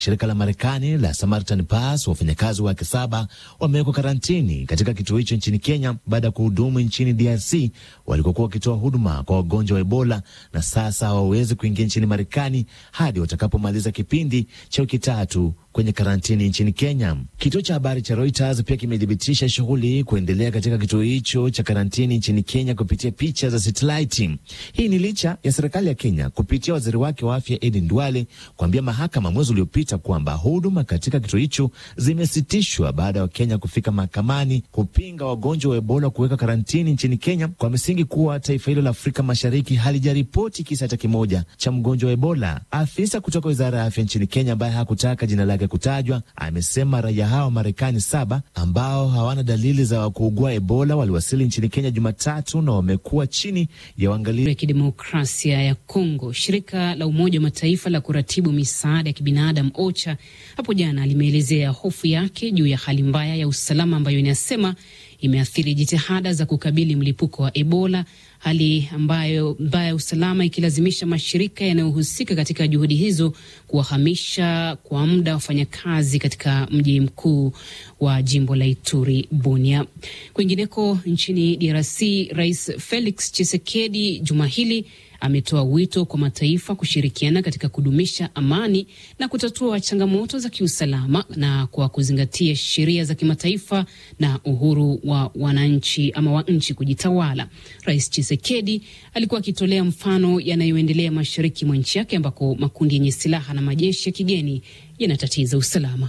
Shirika la Marekani la Samaritan Pass, wafanyakazi wake saba wamewekwa karantini katika kituo hicho nchini Kenya baada ya kuhudumu nchini DRC walikokuwa wakitoa huduma kwa wagonjwa wa Ebola, na sasa hawawezi kuingia nchini Marekani hadi watakapomaliza kipindi cha wiki tatu kwenye karantini nchini Kenya. Kituo cha habari cha Reuters pia kimethibitisha shughuli kuendelea katika kituo hicho cha karantini nchini Kenya kupitia picha za satelaiti. Hii ni licha ya serikali ya Kenya kupitia waziri wake wa afya Edin Duale kuambia mahakama mwezi uliopita kwamba huduma katika kituo hicho zimesitishwa baada ya Wakenya kufika mahakamani kupinga wagonjwa wa Ebola kuweka karantini nchini Kenya kwa misingi kuwa taifa hilo la Afrika Mashariki halijaripoti kisa hata kimoja cha mgonjwa wa Ebola. Afisa kutoka wizara ya afya nchini Kenya ambaye hakutaka jina lake kutajwa amesema raia hao wa Marekani saba ambao hawana dalili za kuugua Ebola waliwasili nchini Kenya Jumatatu na wamekuwa chini ya uangalizi ya kidemokrasia ya Kongo. Shirika la Umoja wa Mataifa la kuratibu misaada ya kibinadamu OCHA hapo jana limeelezea hofu yake juu ya hali mbaya ya usalama ambayo inasema imeathiri jitihada za kukabili mlipuko wa Ebola, hali ambayo mbaya ya usalama ikilazimisha mashirika yanayohusika katika juhudi hizo kuwahamisha kwa muda wafanyakazi katika mji mkuu wa jimbo la Ituri, Bunia. Kwingineko nchini DRC, Rais Felix Tshisekedi juma hili ametoa wito kwa mataifa kushirikiana katika kudumisha amani na kutatua changamoto za kiusalama na kwa kuzingatia sheria za kimataifa na uhuru wa wananchi ama wa nchi kujitawala. Rais Tshisekedi alikuwa akitolea mfano yanayoendelea mashariki mwa nchi yake ambako makundi yenye silaha na majeshi ya kigeni yanatatiza usalama.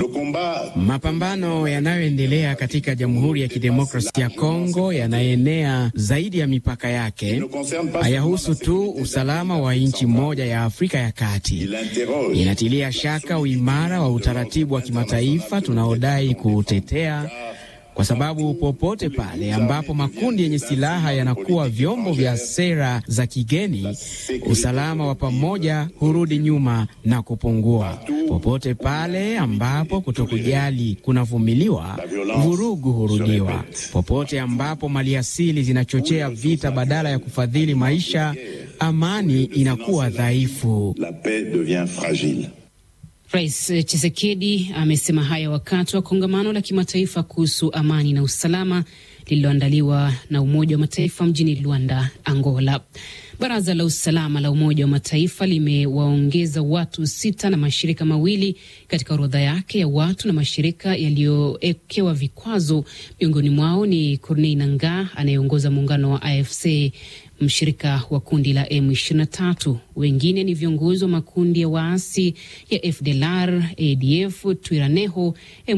Mapambano yanayoendelea katika Jamhuri ya Kidemokrasia ya Kongo yanaenea zaidi ya mipaka yake, hayahusu tu usalama wa nchi moja ya Afrika ya Kati. Inatilia shaka uimara wa utaratibu wa kimataifa tunaodai kuutetea kwa sababu popote pale ambapo makundi yenye silaha yanakuwa vyombo vya sera za kigeni, usalama wa pamoja hurudi nyuma na kupungua. Popote pale ambapo kutokujali kunavumiliwa, vurugu hurudiwa. Popote ambapo maliasili zinachochea vita badala ya kufadhili maisha, amani inakuwa dhaifu. Rais Chisekedi amesema haya wakati wa kongamano la kimataifa kuhusu amani na usalama lililoandaliwa na Umoja wa Mataifa mjini Luanda, Angola. Baraza la usalama la Umoja wa Mataifa limewaongeza watu sita na mashirika mawili katika orodha yake ya watu na mashirika yaliyowekewa vikwazo. Miongoni mwao ni Corneille Nangaa anayeongoza muungano wa AFC mshirika wa kundi la M23. Wengine ni viongozi wa makundi ya waasi ya FDLR, ADF, Twiraneho,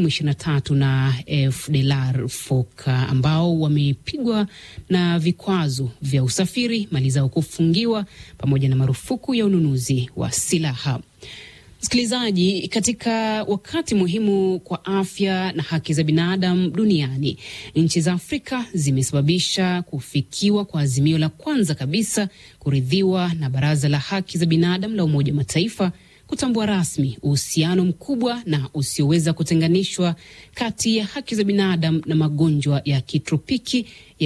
M23 na FDLR Foka ambao wamepigwa na vikwazo vya usafiri, mali zao kufungiwa, pamoja na marufuku ya ununuzi wa silaha. Msikilizaji, katika wakati muhimu kwa afya na haki za binadamu duniani, nchi za Afrika zimesababisha kufikiwa kwa azimio la kwanza kabisa kuridhiwa na Baraza la Haki za Binadamu la Umoja wa Mataifa kutambua rasmi uhusiano mkubwa na usioweza kutenganishwa kati ya haki za binadamu na magonjwa ya kitropiki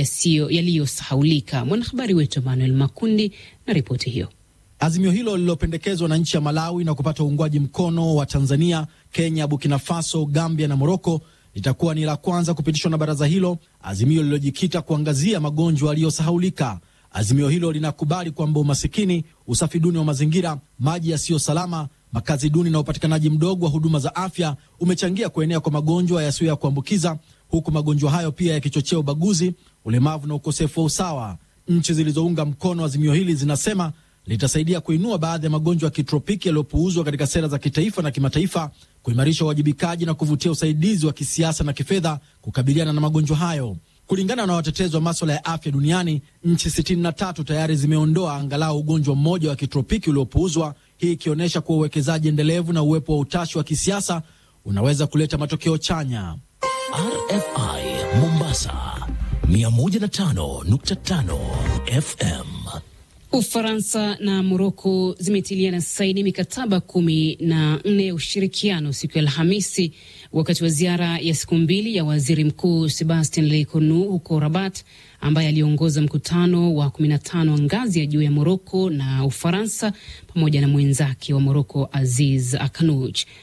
yaliyosahaulika. Mwanahabari wetu Emmanuel Makundi na ripoti hiyo. Azimio hilo lililopendekezwa na nchi ya Malawi na kupata uungwaji mkono wa Tanzania, Kenya, Burkina Faso, Gambia na Moroko litakuwa ni la kwanza kupitishwa na baraza hilo, azimio lililojikita kuangazia magonjwa yaliyosahaulika. Azimio hilo linakubali kwamba umasikini, usafi duni wa mazingira, maji yasiyo salama, makazi duni na upatikanaji mdogo wa huduma za afya umechangia kuenea kwa magonjwa yasiyo ya kuambukiza, huku magonjwa hayo pia yakichochea ubaguzi, ulemavu na ukosefu wa usawa. Nchi zilizounga mkono azimio hili zinasema litasaidia kuinua baadhi ya magonjwa ya kitropiki yaliyopuuzwa katika sera za kitaifa na kimataifa, kuimarisha uwajibikaji na kuvutia usaidizi wa kisiasa na kifedha kukabiliana na magonjwa hayo. Kulingana na watetezi wa maswala ya afya duniani, nchi 63 tayari zimeondoa angalau ugonjwa mmoja wa kitropiki uliopuuzwa, hii ikionyesha kuwa uwekezaji endelevu na uwepo wa utashi wa kisiasa unaweza kuleta matokeo chanya. RFI Mombasa 105.5 FM. Ufaransa na Moroko zimetiliana saini mikataba kumi na nne ya ushirikiano siku ya Alhamisi wakati wa ziara ya siku mbili ya waziri mkuu Sebastien Lecornu huko Rabat, ambaye aliongoza mkutano wa 15 wa ngazi ya juu ya Moroko na Ufaransa pamoja na mwenzake wa Moroko Aziz Aknouch.